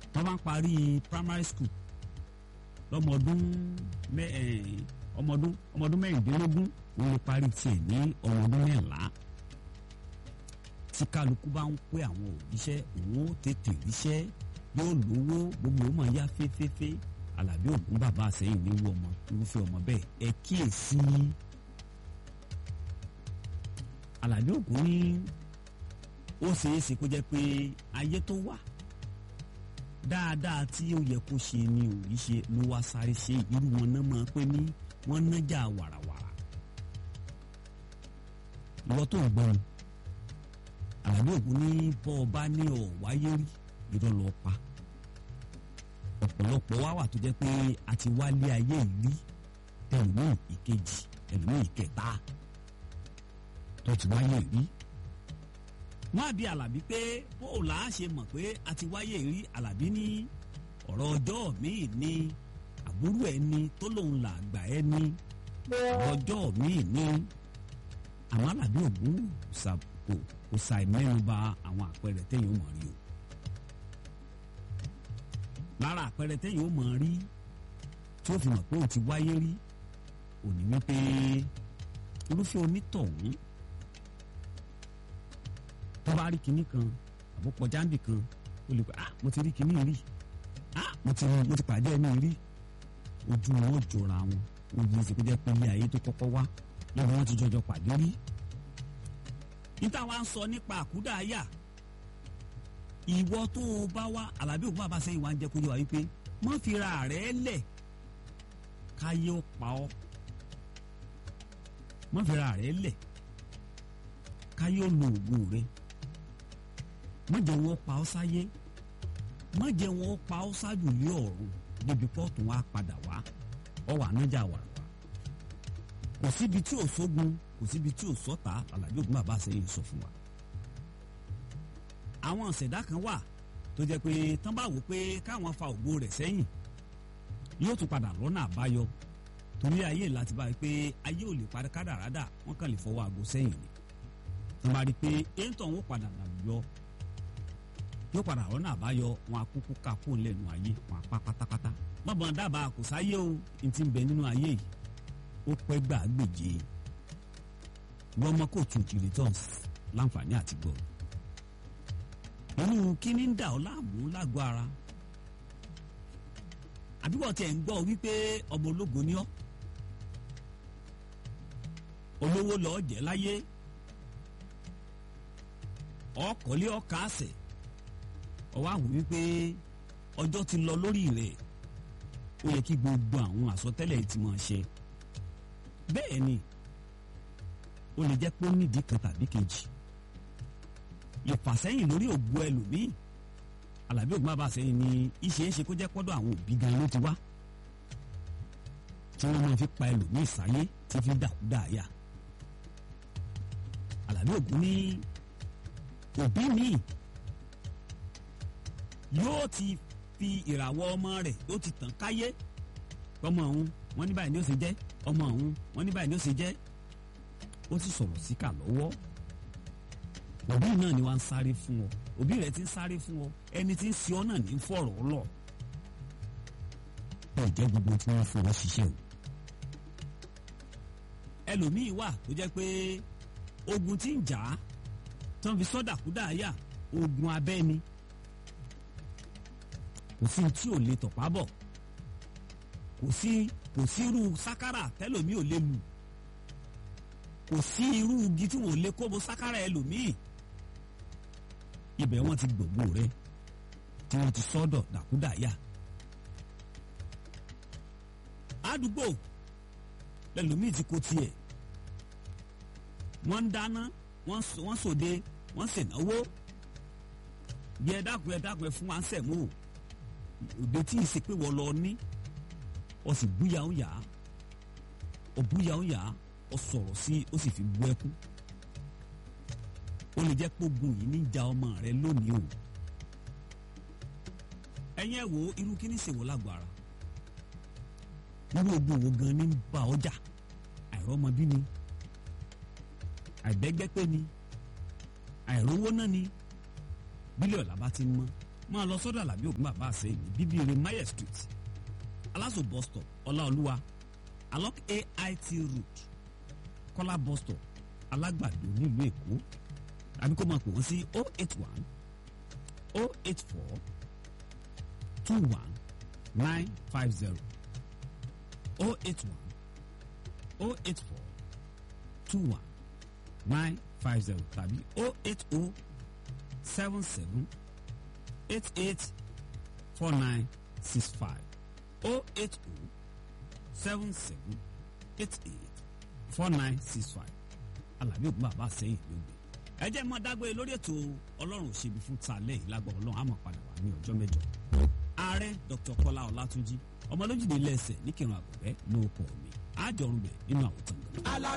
wọ́n bá ń parí primary school lọ́mọ ọdún mẹ́ ọmọ ọdún ọmọ ọdún mẹ́rìndínlógún wọ́n lè parí tiẹ̀ ní ọmọ ọdún mẹ́rìnlá tí kálukú bá ń pé àwọn òbíṣẹ́ òun ó tètè ríṣẹ́ yóò lówó gbogbo ó máa yá fẹ́fẹ́fẹ́ alábí ògún bàbá àsẹ́yìn ní irú ọmọ irúfẹ́ ọmọ bẹ́ẹ̀ ẹ kíyèsí alábí ògún ní ó ṣeéṣe kó jẹ́ pé ayé tó wà dáadáa tí ó yẹ kó ṣe ni ò rí ṣe ló wá sáré ṣe irú wọn náà máa pé ní wọ́n nájà wàràwàrà ìwọ tó ń gbọ́n àlàbí ògún ní bọ́ ọ bá ní ọ̀ wáyé rí irọ́ lọ pa ọ̀pọ̀lọpọ̀ wá wà tó jẹ́ pé a ti wálé ayé ìrí ẹlòmíì ìkejì ẹlòmíì ìkẹta tó ti wáyé ìrí wọ́n á bi àlàbí pé bóòlà á ṣe mọ̀ pé a ti wáyé ìrí àlàbí ní ọ̀rọ̀ ọjọ́ míì ní àbúrò ẹni tó lòun là gbà ẹni ọ̀rọ̀ ọjọ́ míì ní àmọ́ àlàbí ògún kò kò ṣàì mẹ́nuba àwọn àpẹẹrẹ téèyàn mọ̀ rí o lára àpẹẹrẹ téèyàn ó mọ̀ rí tí ó fi mọ̀ pé ó ti wáyé rí òní wípé irúfẹ́ onítọ̀hún tó bá rí kinní kan àbó kọjá níbì kan ó lè pẹ́ ah mo ti rí kinní rí ah mo ti mo ti pàdé ẹni rí ojú wọn ò jọra wọn ó yẹ kó jẹ́ pé ilé ayé tó kọ́kọ́ wá lọ́wọ́ wọn ti jọjọ pàdé rí níta wá ń sọ nípa àkúdàáyà ìwọ tó o bá wá alábí òkú bàbá sẹ́yìn wá ń jẹ́ kó yẹ wá wípé má fi ra rẹ̀ lẹ̀ káyé ó pa ọ́ má fi ra rẹ̀ lẹ̀ káyé ó lo òògùn rẹ̀ má jẹ́ wọn pa ọ́ sáyé má jẹ́ wọn pa ọ́ sájù lé ọ̀run débi pọ́ọ̀tù wa padà wá ọ wà nájà wà wá kò síbi tí ò sógun kò síbi tí ò sọ́ta alábí òkú bàbá sẹ́yìn sọ fún wa àwọn ọ̀sẹ̀dá kan wà tó jẹ́ pé tán bá wò pé káwọn fa ògbó rẹ̀ sẹ́yìn yóò tún padà lọ́nà àbáyọ torí ayé láti bá rí pé ayé ò lè parí kádàrádà wọ́n kàn lè fọwọ́ aago sẹ́yìn ni tán bá rí pé èntò wọn padà làlùyọ yóò padà lọ́nà àbáyọ wọn akúkú ká kó lẹ́nu ayé wọn apá pátápátá bọ́bọ̀n dábàá kò sáyé o n ti bẹ nínú ayé yìí ó pẹ́ gbà gbèjé wọ́n mọ́ kó tún ti returns láǹfààní àti gbọ́ irú kíní ń dà ọ́ láàmú lágọ̀ọ́ ara àbíwọ̀ tiẹ̀ ń gbọ́ wípé ọmọ ológo ni ọ́ olówó lọ́ọ́ jẹ́ láyé ọkọ̀lé ọkà àṣẹ ọwọ́ àwọn wípé ọjọ́ ti lọ lórí rẹ̀ ó yẹ kí gbogbo àwọn àsọtẹ́lẹ̀ ti máa ṣe bẹ́ẹ̀ ni ó lè jẹ́ pé ó nídìí kan tàbí kejì ìfàsẹ́yìn lórí ògbó ẹlòmíì alábí ògbó bàbá sẹ́yìn ni ìṣe é ṣe kó jẹ́ pọ́dọ̀ àwọn òbí gan ló ti wá tí wọ́n máa fi pa ẹlòmíì sáyé tí fi dàkúdà yá alábí ògbó ní òbí míì yóò ti fi ìràwọ̀ ọmọ rẹ̀ yóò ti tàn káyé ọmọ ọ̀hún wọ́n ní báyìí ni ó ṣe jẹ́ ọmọ ọ̀hún wọ́n ní báyìí ni ó ṣe jẹ́ ó sì sọ̀rọ̀ síkà lọ́wọ́ òbí náà ni wọ́n ń sáré fún ọ òbí rẹ̀ ti ń sáré fún ọ ẹni tí ń ṣe ọ náà ní fọ̀rọ̀ ọ lọ. bẹ́ẹ̀ jẹ́ gbogbo tí wọ́n fọwọ́ ṣiṣẹ́ o. ẹlòmíín wà tó jẹ́ pé ogun tí ń jà á tán fi sọ́dà kúdà yà ogun abẹ́ ni kò sí tí ò lè tọ̀pá bọ̀ kò sí kò sí irú sákárà tẹ́lòmíì ò lè lù kò sí irú igi tí wọn ò lè kóbo sákárà ẹlòmíì ibẹ̀ wọ́n ti gbògbó rẹ tí wọ́n ti sọ́dọ̀ dàkúdàyà. àdúgbò lẹ́lòmíì ti kó tiẹ̀ wọ́n ń dáná wọ́n sòde wọ́n ṣènáwó bí ẹ dákun ẹ dákun ẹ fún wa ń sẹ̀mú òde tí ì ṣe pé wọ́n lọ ní ọ sì búyà ń yà á ọ búyà ń yà á ọ sọ̀rọ̀ sí ó sì fi bú ẹkún ó lè jẹ́ pógun yìí ní ja ọmọ rẹ lónìí o ẹ̀yin ẹ̀ wo irú kí ní ṣèwọ́ lágbára irú ogun wo gan ní bá ọjà àìrọ́mọbí ni àìbẹ́gbẹ́pẹ́ ni àìrówó náà ni bílíọ̀ làbá ti ń mọ́ máa lọ sọ́dọ̀ àlàbí ògùn bàbá àsẹ́yìn ní bíbíire mayer street aláṣọ bus stop ọláolúwa along ait route kọ́lá bus stop alágbàdo nílùú èkó àbí kó máa pè wọ́n sí oh eight one oh eight four two one nine five zero oh eight one oh eight four two one nine five zero tàbí oh eight oh seven seven eight eight four nine six five oh eight oh seven seven eight eight four nine six five alábí ògùn bàbá sẹ́yìn ló gbé ẹ jẹ́ mọ́ dágbére lórí ètò ọlọ́run òṣèbí fún talẹ́ yìí lágbọ́ ọlọ́run àmọ́ padà wá ní ọjọ́ mẹ́jọ ààrẹ dr kọlá ọlátúnjí ọmọlójúde ilé ẹsẹ̀ ní kírun àgọ́bẹ́ ló kọ́ mi àjọrùn bẹ̀ nínú àwòtán.